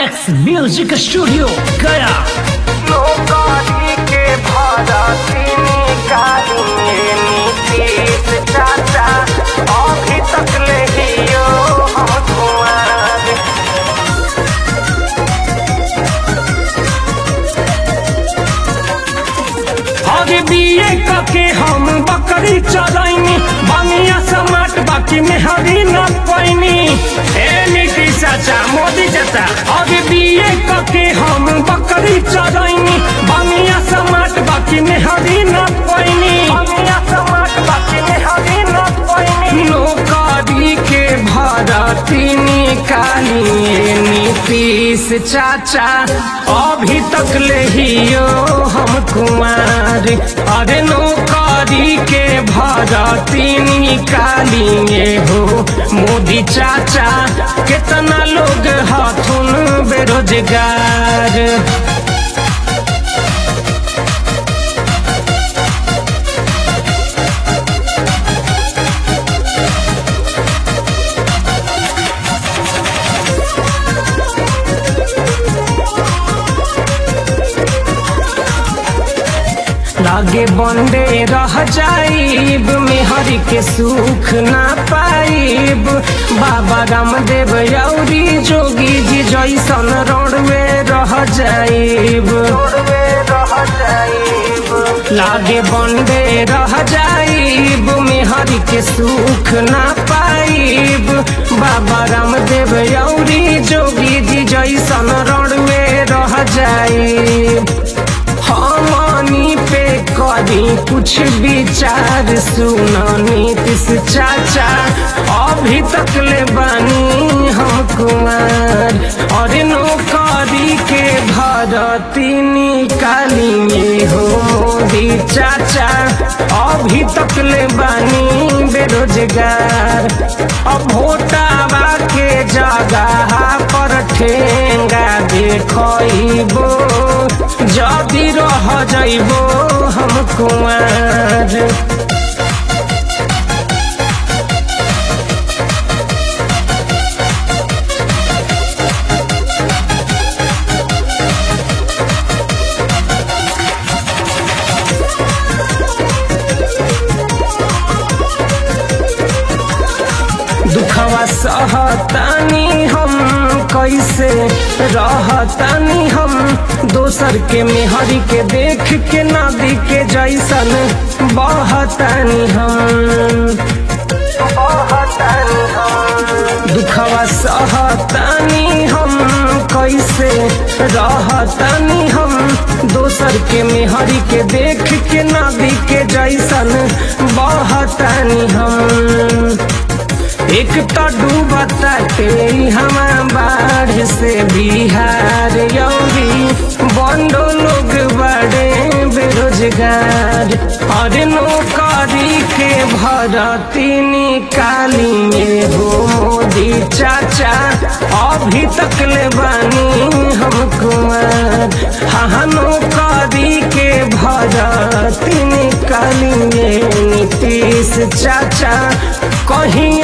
max music studio गया नौकरी के भरती निकालिए नीतीश चाचा अभी तक ले हियो हम कुंवर अरे बीए कके हम बकरी चरैनी बनिया समाट बाकी में हरी न पैनी ए नीतीश चाचा मोदी चाचा अरे बीए कके हम बकरी चरैनी बनिया समाट बाकी में हरी न पैनी बनिया समाट बाकी में हरी न पैनी नौकरी के भरती निकालिए नीतीश चाचा अभी तक ले हियो हम कुमार अरे नौकरी के भरती निकालिए हो मोदी चाचा कितना लोग हथुन बेरोजगार लागे बंदे रह जाइब मेहर के सुख ना पाइब बाबा रामदेव यौरी जोगी जी जैसन रोडवे रह जाइब छोड़वे रह जाइब लागे बंदे रह जाइब मेहर के सुख ना पाइब बाबा रामदेव यौरी जोगी जी जैसन रोडवे रह जाइब हमनी पे करी कुछ विचार सुनो नीतीश चाचा अभी तक ले बानी हम कुमार और नौकरी के भरती निकालिए हो मोदी चाचा अभी तक ले बानी बेरोजगार अब भोटावा के जगह पर ठेंगा देखो जदि रह जइबो हम कुमार दुखवा सहतानी हम कैसे रहतानी हम दोसर के मेहरी के देख के नदी के जैसन बहतानी हम बहतानी हम दुखवा सहतानी हम कैसे रहतानी हम दोसर के मेहरी के देख के नदी के जैसन बहतानी हम एक तो डूबता हमा बाढ़ से बिहार यौरी बंडो लोग बड़े बेरोजगार और नौकरी के भरती निकालिए हो मोदी चाचा अभी तक ले बानी हम कुमार हाँ नौकरी के भरती निकालिए नीतीश चाचा कहीं